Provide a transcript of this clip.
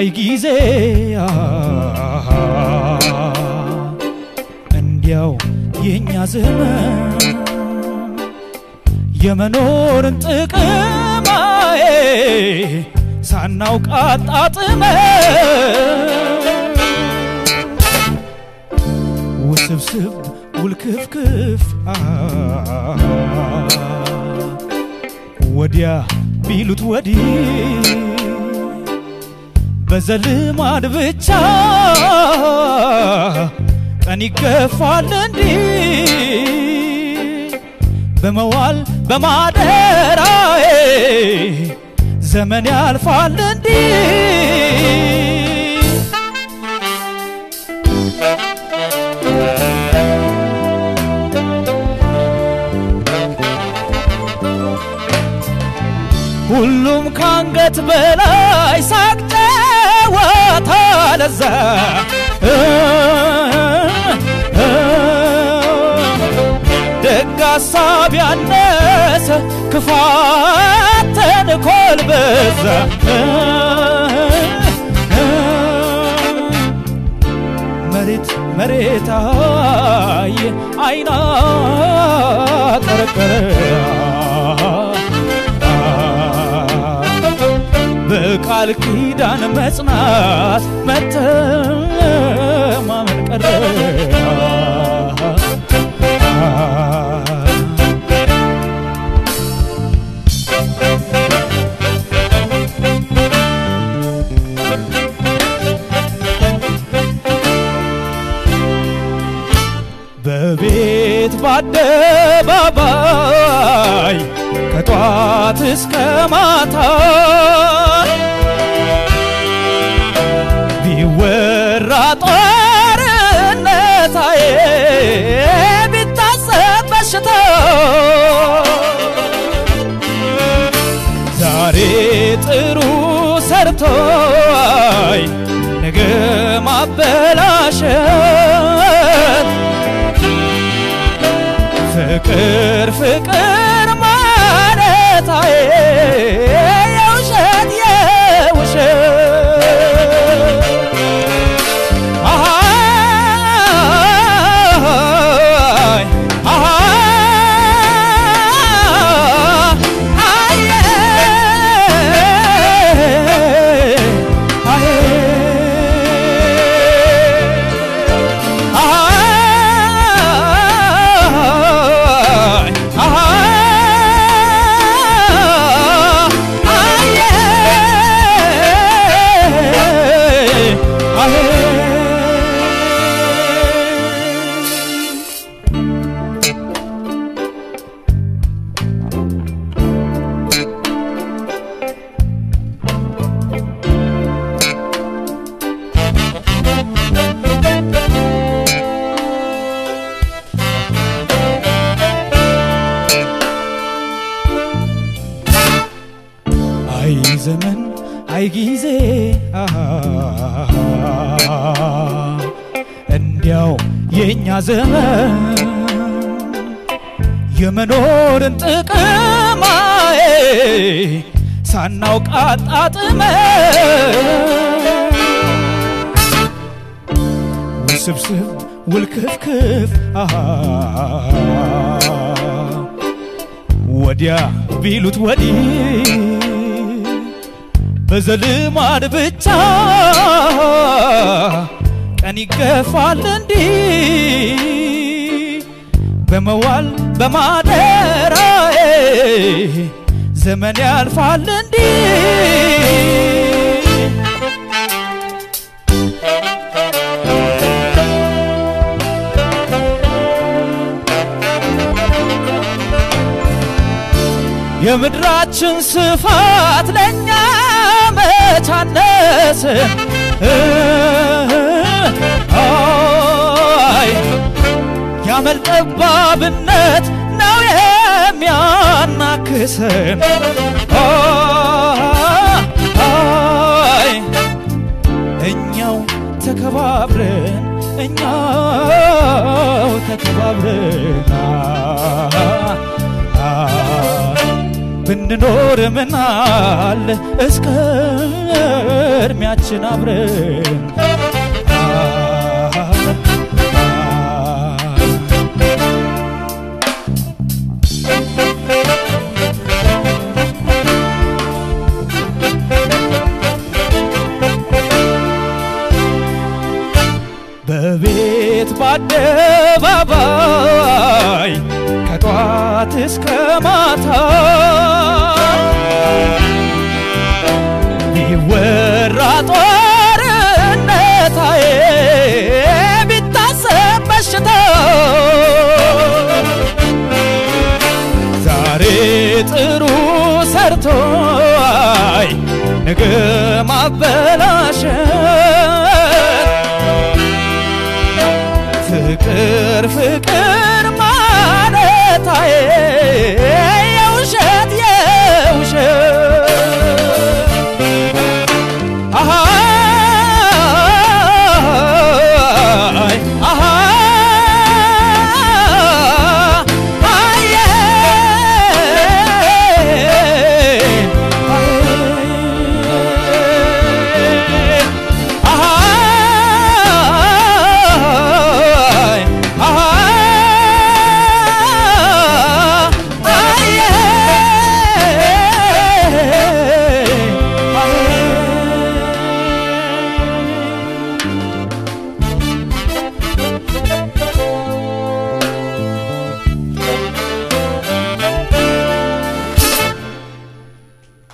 አይ ጊዜ እንዲያው የእኛ ዘመን የመኖርን ጥቅማዬ ሳናውቅ አጣጥመን ውስብስብ ውልክፍክፍ ወዲያ ቢሉት ወዲህ በዘልማድ ብቻ ቀን ይገፋል እንዲህ በመዋል በማደራዬ ዘመን ያልፋል እንዲህ ሁሉም ካንገት በላይ ሳቅ ጨዋታ ለዛ ደግ ሀሳብ ያነሰ ክፋት ተንኮል በዛ መሬት መሬት አየ አይና ቀረቀረ በቃል ኪዳን መጽናት መተማመን ቀረ በቤት በአደባባይ ከጧት እስከ ማታ ቢወራ ጦርነታዬ ቢታሰብ በሽታ ዛሬ ጥሩ ሰርቶይ ነገ ማበላሸት ፍቅር ፍቅር ማለታዬ የውሸት የውሸት አሃይ አሃይ አዬ አሃይ አይ ዘመን አይ ጊዜ እንዲያው የእኛ ዘመን የመኖርን ጥቅማዬ ሳናውቅ አጣጥመን ውስብስብ ውልክፍክፍ ወዲያ ቢሉት ወዲህ በዘልማድ ብቻ ቀን ይገፋል እንዲህ በመዋል በማደራዬ ዘመን ያልፋል እንዲህ የምድራችን ስፋት ለእኛ መቻነስ አይ ያመል ጠባብነት ነው የሚያናክሰን አይ እኛው ተከባብረን እኛው ተከባብረን ብንኖር ምናለ እስከ እድሜያችን አብረን በቤት በአደባባይ ከጧት እስከ ማታ ቢወራ ጦርነታዬ ቢታሰብ በሽታ ዛሬ ጥሩ ሰርቶይ ነገ ማበላሸት ፍቅር ፍቅር ማለታዬ